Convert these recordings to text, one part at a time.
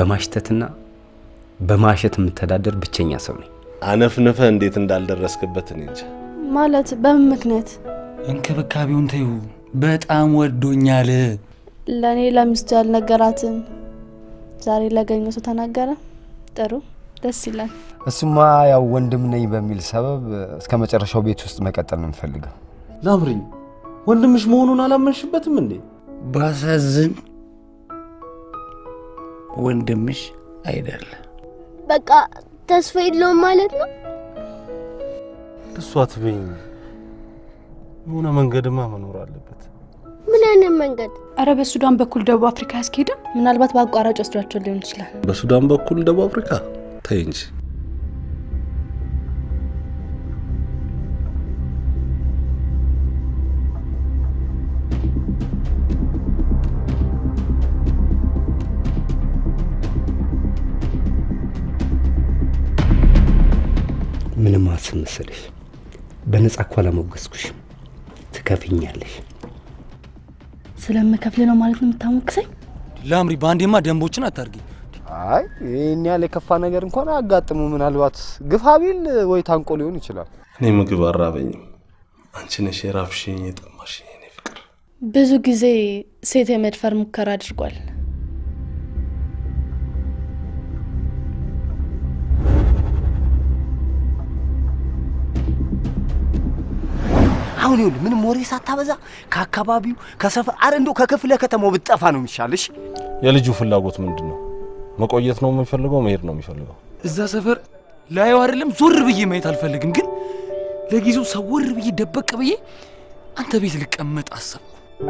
በማሽተትና በማሸት የምተዳደር ብቸኛ ሰው ነኝ። አነፍንፈ እንዴት እንዳልደረስክበት እኔ እንጃ። ማለት በምን ምክንያት? እንክብካቤውን ተዩ። በጣም ወዶኛል። ለእኔ ለሚስቱ ያልነገራትን ዛሬ ላገኘው ሰው ተናገረ። ጥሩ ደስ ይላል። እሱማ ያው ወንድም ነኝ በሚል ሰበብ እስከ መጨረሻው ቤት ውስጥ መቀጠል ነው የምፈልገው። ላምሪኝ ወንድምሽ መሆኑን አላመንሽበትም እንዴ? ባሳዝን ወንድምሽ አይደለም። በቃ ተስፋ የለውም ማለት ነው። እሱ አትበይኝ። የሆነ መንገድማ መኖር አለበት። ምን አይነት መንገድ? አረ በሱዳን በኩል ደቡብ አፍሪካ ያስኬድም። ምናልባት በአቋራጭ ወስዷቸው ሊሆን ይችላል። በሱዳን በኩል ደቡብ አፍሪካ ተይ እንጂ። ምንም አስብ መሰለሽ፣ በነጻ እኮ አላሞገስኩሽም። ትከፍኛለሽ። ስለምከፍል ነው ማለት ነው የምታሞክሰኝ? ላምሪ፣ በአንዴማ ደንቦችን አታርጊ። አይ ይህን ያህል የከፋ ነገር እንኳን አያጋጥሙ። ምናልባት ግፋ ቢል ወይ ታንቆ ሊሆን ይችላል። እኔ ምግብ አራበኝም። አንቺ ነሽ የራብሽኝ የጠማሽኝ የኔ ፍቅር። ብዙ ጊዜ ሴት የመድፈር ሙከራ አድርጓል። አሁን ይኸውልህ ምንም ወሬ ሳታበዛ ከአካባቢው ከሰፈር አረ እንደው ከክፍለ ከተማው ብትጠፋ ነው የሚሻልሽ። የልጁ ፍላጎት ምንድን ነው? መቆየት ነው የሚፈልገው? መሄድ ነው የሚፈልገው? እዛ ሰፈር ላዩ አይደለም ዞር ብዬ ማየት አልፈልግም፣ ግን ለጊዜው ሰወር ብዬ ደበቅ ብዬ አንተ ቤት ልቀመጥ አሰብኩ።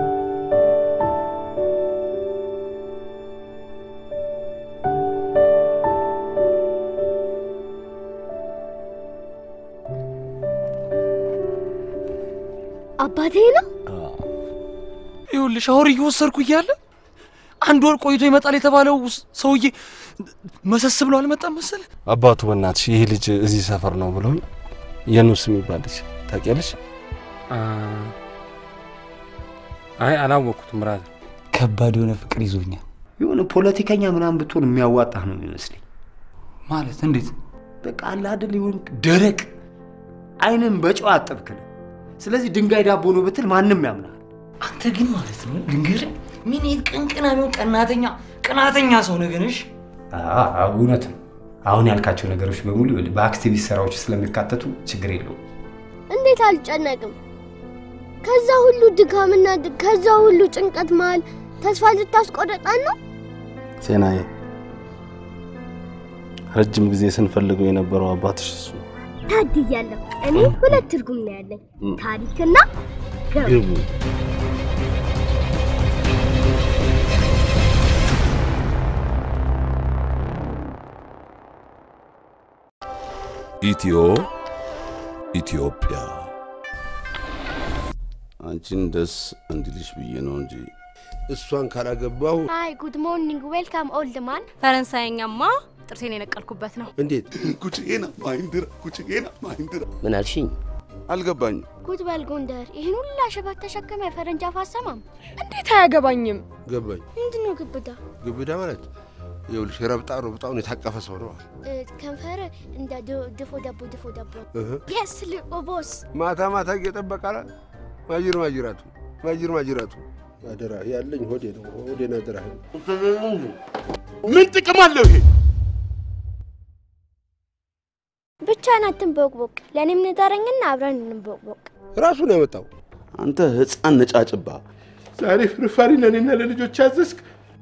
አባቴ ነው። ይኸውልህ ሻወር እየወሰድኩ እያለ አንድ ወር ቆይቶ ይመጣል የተባለው ሰውዬ መሰስ ብሎ አልመጣም መሰለ። አባቱ በእናትሽ ይሄ ልጅ እዚህ ሰፈር ነው ብሎኝ የኑስ የሚባል ልጅ ታውቂያለሽ? አይ አላወቅኩትም። ብራዘር ከባድ የሆነ ፍቅር ይዞኛል። የሆነ ፖለቲከኛ ምናምን ብትሆን የሚያዋጣህ ነው የሚመስለኝ። ማለት እንዴት? በቃ አለ አይደል ይሁን ደረቅ አይንን በጨው አጠብክ ነው። ስለዚህ ድንጋይ ዳቦ ነው ብትል ማንም ያምናል። አንተ ግን ማለት ነው ልንገርህ፣ ምን ይሄድ ቅንቅና ቢሆን ቀናተኛ ቀናተኛ ሰው ነገርሽ እውነት ነው። አሁን ያልካቸው ነገሮች በሙሉ ይኸውልህ በአክቲቪስት ስራዎች ስለሚካተቱ ችግር የለውም። እንዴት አልጨነቅም? ከዛ ሁሉ ድካምና ድ- ከዛ ሁሉ ጭንቀት መሃል ተስፋ ልታስቆረጣን ነው? ሴናዬ ረጅም ጊዜ ስንፈልገው የነበረው አባትሽ እሱ ነው። ታድያለሁ። እኔ ሁለት ትርጉም ነው ያለኝ፣ ታሪክና ገብ ግቡ ኢትዮ ኢትዮጵያ አንቺን ደስ እንዲልሽ ብዬ ነው እንጂ እሷን ካላገባሁ ሃይ ጉድ ሞርኒንግ ዌልካም ኦልድ ማን። ፈረንሳይኛማ ጥርሴን የነቀልኩበት ነው። እንዴት ኩችጌና ማይንድራ ኩችጌና ማይንድራ ምን አልሽኝ? አልገባኝም። ጉድ በል ጎንደር፣ ይህን ሁላ ሸበት ተሸክመ የፈረንጅ አፍ አሰማም። እንዴት አያገባኝም? ገባኝ። ምንድን ነው ግብዳ? ግብዳ ማለት ይኸውልሽ ረብጣ ረብጣውን የታቀፈ ሰው ነው። እ፣ ከንፈር እንደ ድ- ድፎ ዳቦ ድፎ ዳቦ እህ። የስ ልቆ ቦስ ማታ ማታ እየጠበቃላ ማጅር ማጅራቱ ማጅር ማጅራቱ አደራ ያለኝ ሆዴ ነው። ሆዴን አደራ ምን ጥቅም አለው ይሄ? ብቻህን አትንቦቅቦቅ። ለእኔም ንገረኝና አብረን እንቦቅቦቅ። ራሱ ነው ያመጣው። አንተ ህፃን ነጫጭባ ዛሬ ፍርፋሪ ለእኔና ለልጆች አዘዝክ።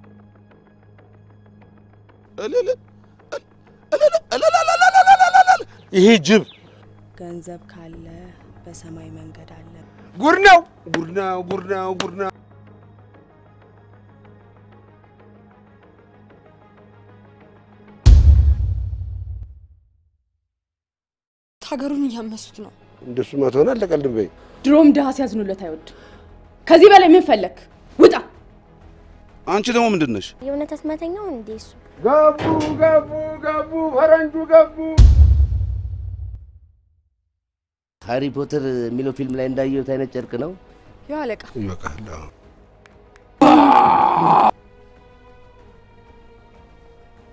እልል እልል እልል ይሄ ጅብ ገንዘብ ካለ በሰማይ መንገድ አለ። ጉድ ነው ጉድ ነው ጉድ ነው ጉድ ነው። ሀገሩን እያመሱት ነው። እንደሱማ ትሆን አልተቀልድም በይ። ድሮም ድሃ ሲያዝኑለት አይወድም። ከዚህ በላይ ምን ፈለግ? ውጣ! አንቺ ደግሞ ምንድን ነሽ? የእውነት አስማተኛው እንዴ እሱ? ገቡ ገቡ ገቡ ፈረንጁ ገቡ። ሃሪ ፖተር የሚለው ፊልም ላይ እንዳየሁት አይነት ጨርቅ ነው። ያው አለቃ ይበቃል። አዎ።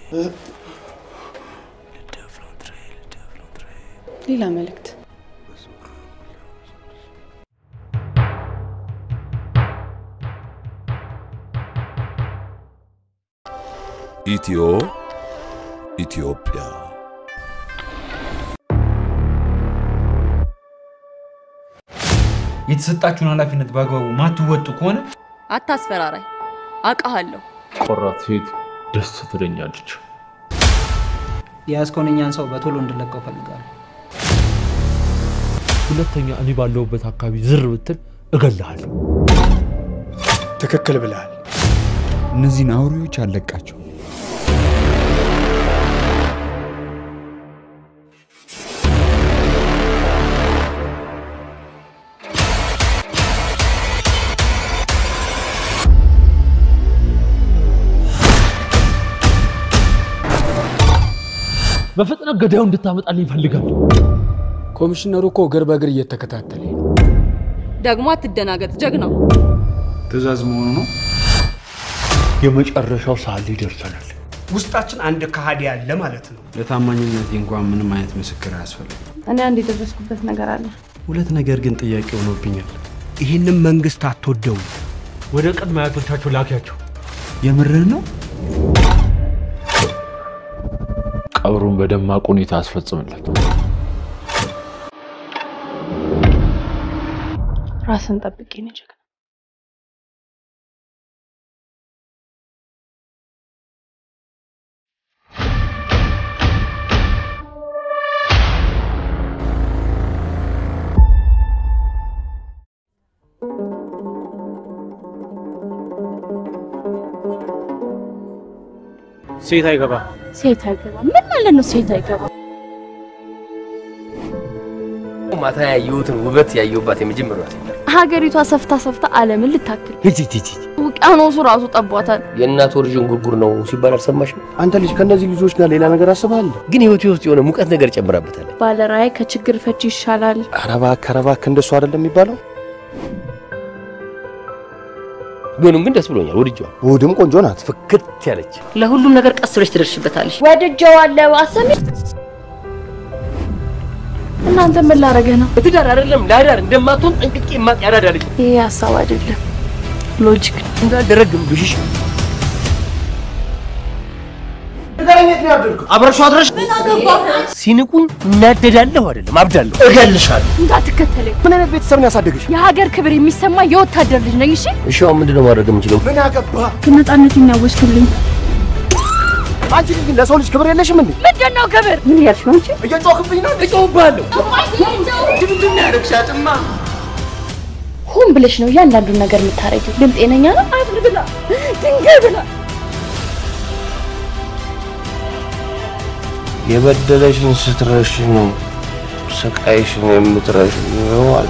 ሌላ መልእክት ኢትዮ ኢትዮጵያ የተሰጣችሁን ኃላፊነት በአግባቡ ማትወጡ ከሆነ አታስፈራራኝ፣ አውቃሃለሁ። ቆራት ሴት ደስ ትለኛለች። የያዝከውን እኛን ሰው በቶሎ እንድለቀው ፈልጋለሁ። ሁለተኛ እኔ ባለሁበት አካባቢ ዝር ብትል እገልሃለሁ። ትክክል ብለሃል። እነዚህን አውሬዎች አለቃቸው። በፍጥነት ገዳዩ እንድታመጣልኝ ይፈልጋል። ኮሚሽነሩ እኮ እግር በእግር እየተከታተለ ነው። ደግሞ አትደናገጥ ጀግናው። ትዕዛዝ መሆኑ ነው። የመጨረሻው ሰዓት ላይ ደርሰናል። ውስጣችን አንድ ከሃዲ አለ ማለት ነው። ለታማኝነት እንኳን ምንም አይነት ምስክር አያስፈልግም። እኔ አንድ የደረስኩበት ነገር አለ። ሁለት ነገር ግን ጥያቄ ሆኖብኛል። ይህንም መንግስት አትወደው። ወደ ቅድመ አያቶቻቸው ላኪያቸው። የምርህ ነው? ቀብሩን በደማቅ ሁኔታ አስፈጽምለት። ራስን ጠብቄ ነው ጀግና። ሴት አይገባ ሴት አይገባ ምን ማለት ነው? ሴት አይገባ ማታ ያየሁትን ውበት ያየሁባት የመጀመሪያ ሴት ናት። ሀገሪቷ ሰፍታ ሰፍታ ዓለምን ልታክል ሂጂ ሂጂ ሂጂ። ውቅያኖሱ ራሱ ጠቧታል። የእናት ወርዥን ጉርጉር ነው ሲባል አልሰማሽም? አንተ ልጅ ከእነዚህ ልጆች ጋር ሌላ ነገር አስበሃል? ግን ህይወቴ ውስጥ የሆነ ሙቀት ነገር ጨምራበታል። ባለራዕይ ከችግር ፈቺ ይሻላል። ኧረ እባክህ ኧረ እባክህ እንደሱ አይደለም የሚባለው። ቢሆንም ግን ደስ ብሎኛል፣ ወድጄዋል። ውድም ቆንጆ ናት። ፍክት ያለች ለሁሉም ነገር ቀስ ብለሽ ትደርሽበታለሽ። ወድጀዋለሁ። አሰሚ እናንተ ምን ላረገህ ነው? ለትዳር አይደለም ለአዳር እንደማትሆን ጠንቅቄ የማቅ ያዳዳ ልጅ ይሄ ሀሳብ አይደለም፣ ሎጂክ ነው። እንዳልደረግም ብሽሽ አብረሽው አድረሽ ሲንቁኝ እናደዳለሁ አይደለም አብዳለሁ። እገልሻለሁ። እንዳትከተለኝ። ምን አይነት ቤተሰብ ነው ያሳደገሽ? የሀገር ክብር የሚሰማ የወታደር ልጅ ነኝ። እሺ እሺ አሁን ምንድነው ማድረግ የምችለው? ምን አገባ? ነፃነት የሚያወስክልኝ አንቺ ልጅ ግን ለሰው ልጅ ክብር የለሽም እንዴ? ምንድን ነው ክብር? ምን እያልሽ ነው አንቺ? እየጮህብኝ ነው። እጮህብሃለሁ። ድምድም ነው ያደረግሻትማ። ሆን ብለሽ ነው እያንዳንዱን ነገር የምታረጊው። ግን ጤነኛ ነው? አፍር ብላ ድንጋይ ብላ የበደለሽን ስትረሽ ነው ስቃይሽን የምትረሽ ነው አለ።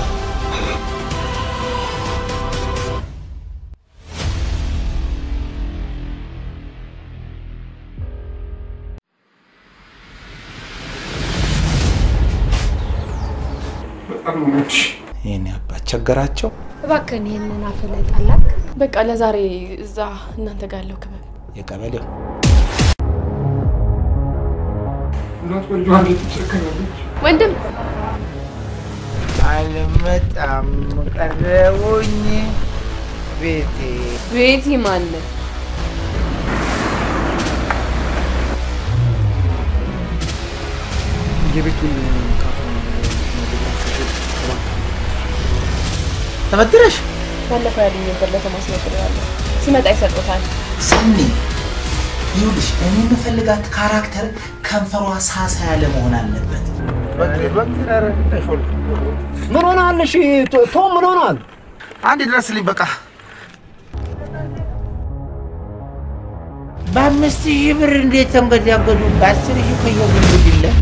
ይህን አባት ቸገራቸው። እባክህን ይህንን አፍ ላይ ጣላክ። በቃ ለዛሬ እዛ እናንተ ጋር ያለው ክበብ የቀበሌው ወንድም አልመጣም ቀረቡኝ ቤቴ ቤቲ ማነ የቤቱን ተበድረሽ ባለፈው ያለኝ ነበር ለቶማስ ነግሬዋለሁ። ሲመጣ ይሰጡታል። ሰኒ ይኸውልሽ፣ እኔ የምፈልጋት ካራክተር ከንፈሯ ሳሳ ያለ መሆን አለበት። ምን ሆነሃል? እሺ ቶም ምን ሆነሃል? አንድ ድረስልኝ በቃ። በአምስት ሺህ ብር እንዴት ተንገዳገዱ? በአስር ሺህ ከየጉንጉድለት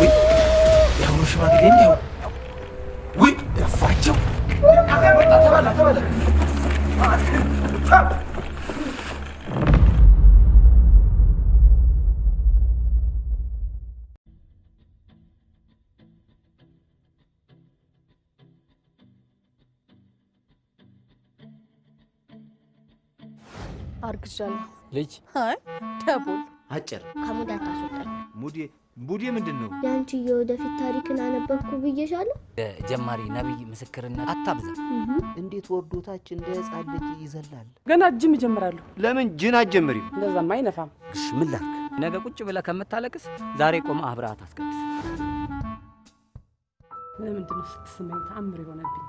የአሁኑ ሽማግሌ እንዲያው ውይ ደፋቸው። አርግዣለሁ። ልጅ አይ ደቦል አጭር ከሙድ አታስወጣኝ። ሙዴ ሙዴ ምንድን ነው? የአንቺ የወደፊት ታሪክን አነበብኩ ብዬሻለሁ። ጀማሪ ነቢይ ምስክርነት አታብዛ። እንዴት ወርዶታች እንደ ህፃን ልጅ ይዘላል። ገና ጅም እጀምራለሁ። ለምን ጅን አትጀምሪም? እንደዛማ አይነፋም። እሺ ምን ላድርግ? ነገ ቁጭ ብለህ ከምታለቅስ ዛሬ ቆመ አብረሃት አስቀድስ። ለምንድን ነው ስትስመኝ ተአምር የሆነብኝ?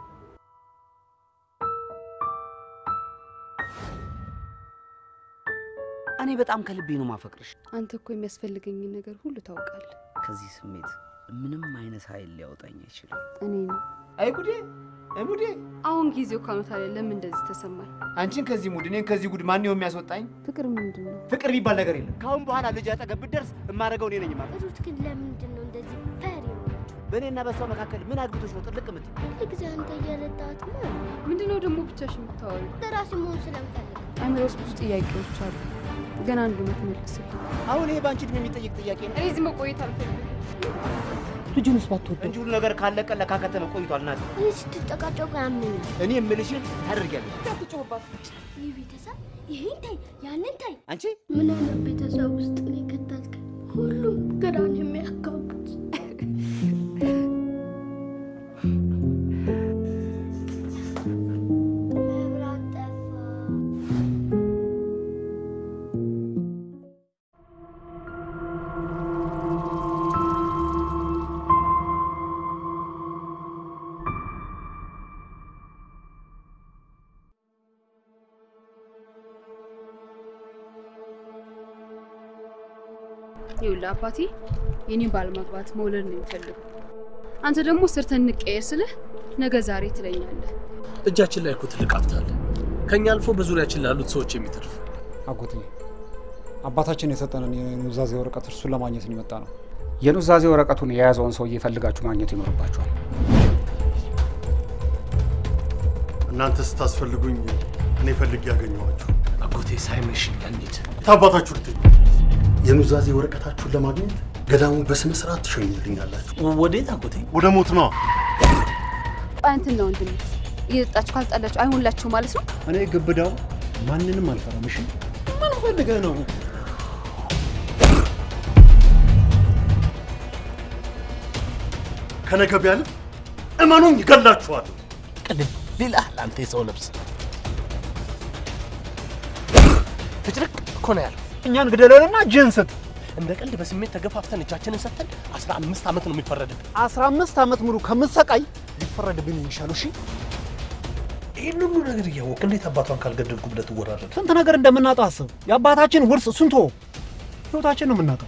እኔ በጣም ከልቤ ነው ማፈቅርሽ። አንተ እኮ የሚያስፈልገኝን ነገር ሁሉ ታውቃለህ። ከዚህ ስሜት ምንም አይነት ኃይል ሊያወጣኝ አይችልም። እኔ ነው አይ ጉዴ አይ ሙዴ አሁን ጊዜው ካኖታ ላይ ለምን እንደዚህ ተሰማኝ? አንቺን ከዚህ ሙድ እኔን ከዚህ ጉድ ማን ነው የሚያስወጣኝ? ፍቅር ምንድን ነው? ፍቅር የሚባል ነገር የለም። ከአሁን በኋላ ልጅ አጠገብ ብትደርስ የማደርገው እኔ ነኝ ማለት ሩት ግን ለምንድን ነው እንደዚህ ፈሪ የሆነችው? በእኔና በሷ መካከል ምን አግብቶች ነው ጥልቅ ምት ሁል ጊዜ አንተ እየረዳት ነው። ምንድን ነው ደግሞ ብቻሽ የምታወሪው? ለራሴ መሆን ስለምፈልግ አእምሮ ውስጥ ብዙ ጥያቄዎች አሉ፣ ግን አንዱ መልስልኝ። አሁን ይሄ በአንቺ እድሜ የሚጠይቅ ጥያቄ ነው እኔ እዚህ መቆየት አልፈልግም። ልጁንስ ባትወደው እንጂ ሁሉ ነገር ካለቀ ለካከተመ ቆይቷል። ናት እኔ ስትጨቃጨቁ ያምነኛል። እኔ የምልሽን ታደርጊያለሽ። አትጮህባት። ይህ ቤተሰብ ይህን ታይ ያንን ታይ። አንቺ ምን አይነት ቤተሰብ ውስጥ ነው የከተትከን? ሁሉም ግራን የሚያጋቡት መብራት ጠፋ። ይኸውልህ አባቴ የኔን ባል ማግባት መውለድ ነው የሚፈልገው። አንተ ደግሞ ሰርተን እንቀየር ስልህ ነገ ዛሬ ትለኛለህ። እጃችን ላይ እኮ ትልቅ ሀብት አለ፣ ከኛ አልፎ በዙሪያችን ላሉት ሰዎች የሚተርፍ። አጎቴ አባታችን የሰጠንን የኑዛዜ ወረቀት እርሱን ለማግኘት ነው የመጣ ነው። የኑዛዜ ወረቀቱን የያዘውን ሰውዬ ፈልጋችሁ ማግኘት ይኖርባችኋል። እናንተ ስታስፈልጉኝ እኔ ፈልጌ ያገኘኋችሁ። አጎቴ ሳይመሽ እንሂድ። ታባታችሁ ልትኝ የኑዛዜ ወረቀታችሁን ለማግኘት ገዳሙ በስነ ስርዓት ትሸኙልኛላችሁ። ወዴት አጎቴ? ወደ ሞት ነዋ። አንተና ወንድሜ እየጠጣችሁ ካልጣላችሁ አይሆንላችሁ ማለት ነው። እኔ ግብዳው ማንንም አልፈራም። እሺ ምን ፈልገህ ነው? ከነገ ቢያልፍ እመኑኝ ይገላችኋለሁ። ቅልል ሌላ ለአንተ የሰው ልብስ ፍጭርቅ እኮ ነው ያለው። እኛን ግደለንና እጅህን ስጥ። እንደ ቀልድ በስሜት ተገፋፍተን እጃችንን ሰጥተን አስራ አምስት ዓመት ነው የሚፈረድብን። አስራ አምስት ዓመት ሙሉ ከምትሰቃይ ሊፈረድብን የሚሻለው እሺ። ይህን ሁሉ ነገር እያወቅ እንዴት አባቷን ካልገደልኩ ብለህ ትወራረድ? ስንት ነገር እንደምናጣ አስብ። የአባታችን ውርስ ስንቶ ህይወታችን ነው የምናጣው።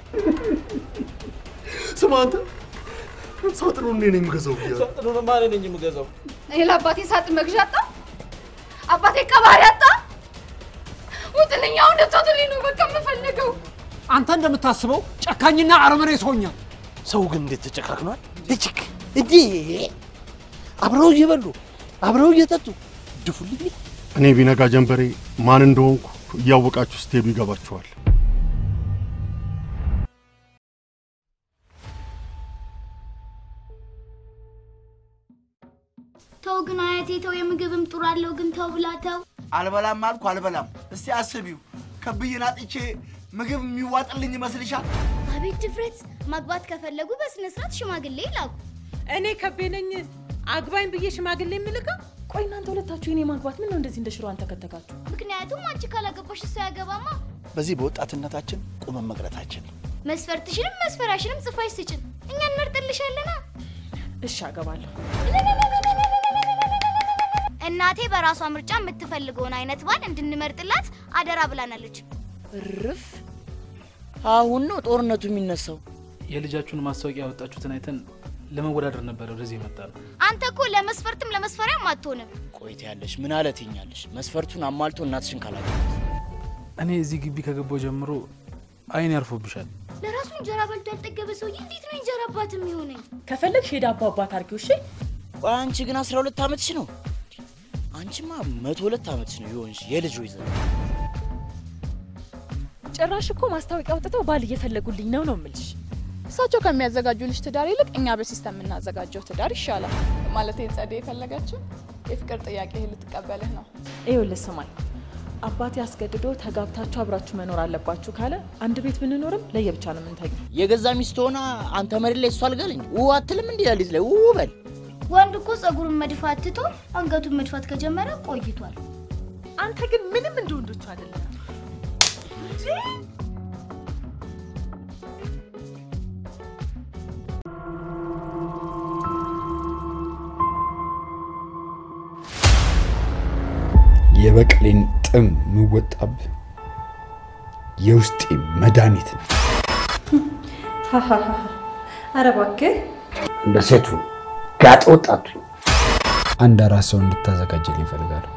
ስማ አንተ ሳጥኑ እኔ ነኝ የምገዛው ብያለሁ። ሳጥኑንማ እኔ ነኝ የምገዛው። እኔ ለአባቴ ሳጥን መግዣ አጣ፣ አባቴ ቀባሪ አጣ። ውጥልኝ፣ አሁን እንድትወጡልኝ ነው በቃ የምፈልገው። አንተ እንደምታስበው ጨካኝና አረመኔ ሰውኛ ሰው ግን እንዴት ተጨካክኗል? ልጅክ እንዴ አብረው እየበሉ አብረው እየጠጡ ድፉልኝ። እኔ ቢነጋ ጀንበሬ ማን እንደሆንኩ እያወቃችሁ ስትሄዱ ይገባችኋል። ተው ግን አያቴ ተው፣ የምግብም ጡር አለው ግን ተው ብላ ተው። አልበላም አልኩ አልበላም። እስቲ አስቢው፣ ከብይን አጥቼ ምግብ የሚዋጥልኝ ይመስልሻል? አቤት ድፍረት! ማግባት ከፈለጉ በስነ ስርዓት ሽማግሌ ይላኩ። እኔ ከቤ ነኝ አግባኝ ብዬ ሽማግሌ የምልከው? ቆይ እናንተ ሁለታችሁ የኔ ማግባት ምን ነው እንደዚህ እንደ ሽሮ አንተከተካችሁ? ምክንያቱም አንቺ ካላገባሽ እሱ ያገባማ። በዚህ በወጣትነታችን ቁመን መቅረታችን ነው። መስፈርትሽንም መስፈራሽንም ጽፋሽ ስጭን፣ እኛ እንመርጥልሻለና። እሺ አገባለሁ። እናቴ በራሷ ምርጫ የምትፈልገውን አይነት ባል እንድንመርጥላት አደራ ብላናለች። እርፍ! አሁን ነው ጦርነቱ የሚነሳው። የልጃችሁን ማስታወቂያ ያወጣችሁትን አይተን ለመወዳደር ነበረ ወደዚህ የመጣ ነው። አንተ እኮ ለመስፈርትም ለመስፈሪያም አትሆንም። ቆይታ ያለሽ ምን አለ ትኛለሽ? መስፈርቱን አሟልቶ እናትሽን ካላገባት እኔ እዚህ ግቢ ከገባው ጀምሮ አይን ያርፎብሻል። ለራሱ እንጀራ በልቶ ያልጠገበ ሰውዬ እንዴት ነው እንጀራ አባት የሚሆነኝ? ከፈለግሽ ሄዳ አባ አባት አድርጊው። እሺ ቆይ አንቺ ግን አስራ ሁለት ዓመትሽ ነው። አንቺማ መቶ ሁለት ዓመትሽ ነው የሆንሽ የልጅ ወይዘሮ። ጭራሽ እኮ ማስታወቂያ አውጥተው ባል እየፈለጉልኝ ነው ነው የምልሽ። እሳቸው ከሚያዘጋጁልሽ ትዳር ይልቅ እኛ በሲስተም የምናዘጋጀው ትዳር ይሻላል። ማለት ጸደ የፈለገችው የፍቅር ጥያቄ ልትቀበልህ ነው። ይኸውልህ ስማኝ፣ አባቴ አስገድዶ ተጋብታችሁ አብራችሁ መኖር አለባችሁ ካለ አንድ ቤት ብንኖርም ለየብቻ ነው የምንተኛው። የገዛ ሚስት ሆና አንተ መሬት ላይ እሷ አልጋለኝ ው አትልም እንዲ ሌሊት ላይ ው በል ወንድ እኮ ጸጉሩን መድፋት ትቶ አንገቱን መድፋት ከጀመረ ቆይቷል። አንተ ግን ምንም እንደ ወንዶቹ አይደለም። የበቀሌን ጥም ምወጣብ የውስጤ መድኃኒት ነው። ኧረ እባክህ እንደ ሴቱ ጋጠ ወጣቱ አንድ አራት ሰው እንድታዘጋጅልኝ እፈልጋለሁ።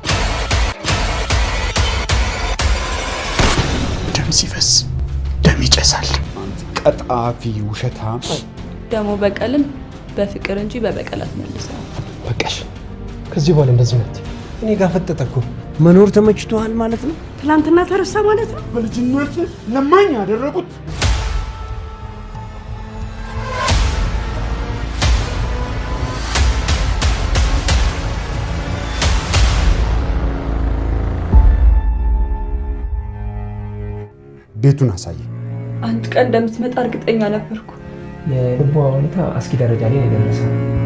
ደም ሲፈስ ደም ይጨሳል። ቀጣፊ ውሸታም። ደግሞ በቀልን በፍቅር እንጂ በበቀል አትመልሰው። በቃሽ። ከዚህ በኋላ እንደዚህ ናት። እኔ ጋር ፈጠጠ እኮ መኖር ተመችቶሃል ማለት ነው። ትናንትና ተረሳ ማለት ነው። በልጅነት ለማኝ ያደረጉት ቤቱን አሳየ። አንድ ቀን እንደምትመጣ እርግጠኛ ነበርኩ። የልቧ ሁኔታ አስጊ ደረጃ ላይ ነው የደረሰው።